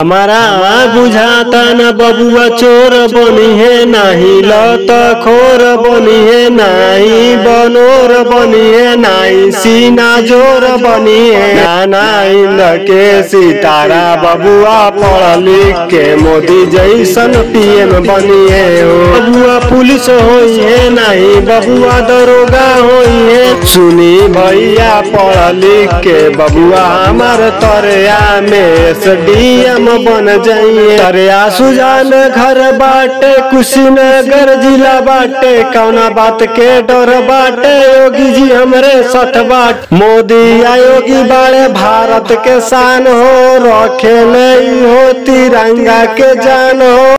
हमारा बुझाता न बबुआ चोर बनी है नाही लत खोर बनी है नाही बनोर बनी है नाही सीना जोर बनी है नाना इंद के सितारा बबुआ पढ़ लिख के मोदी जैसन पीएम बनी है ओ बबुआ पुलिस होई है नहीं बबुआ दरोगा होई है सुनी भैया पढ़ लिख के बबुआ हमार तरिया में एसडीएम बन जाइए तरिया सुजान घर बाटे कुशीनगर जिला बाटे कौना बात के डर बाटे योगी जी हमरे सठ बाट मोदी आयोगी बाड़े भारत के शान हो रखे ले हो तिरंगा के जान हो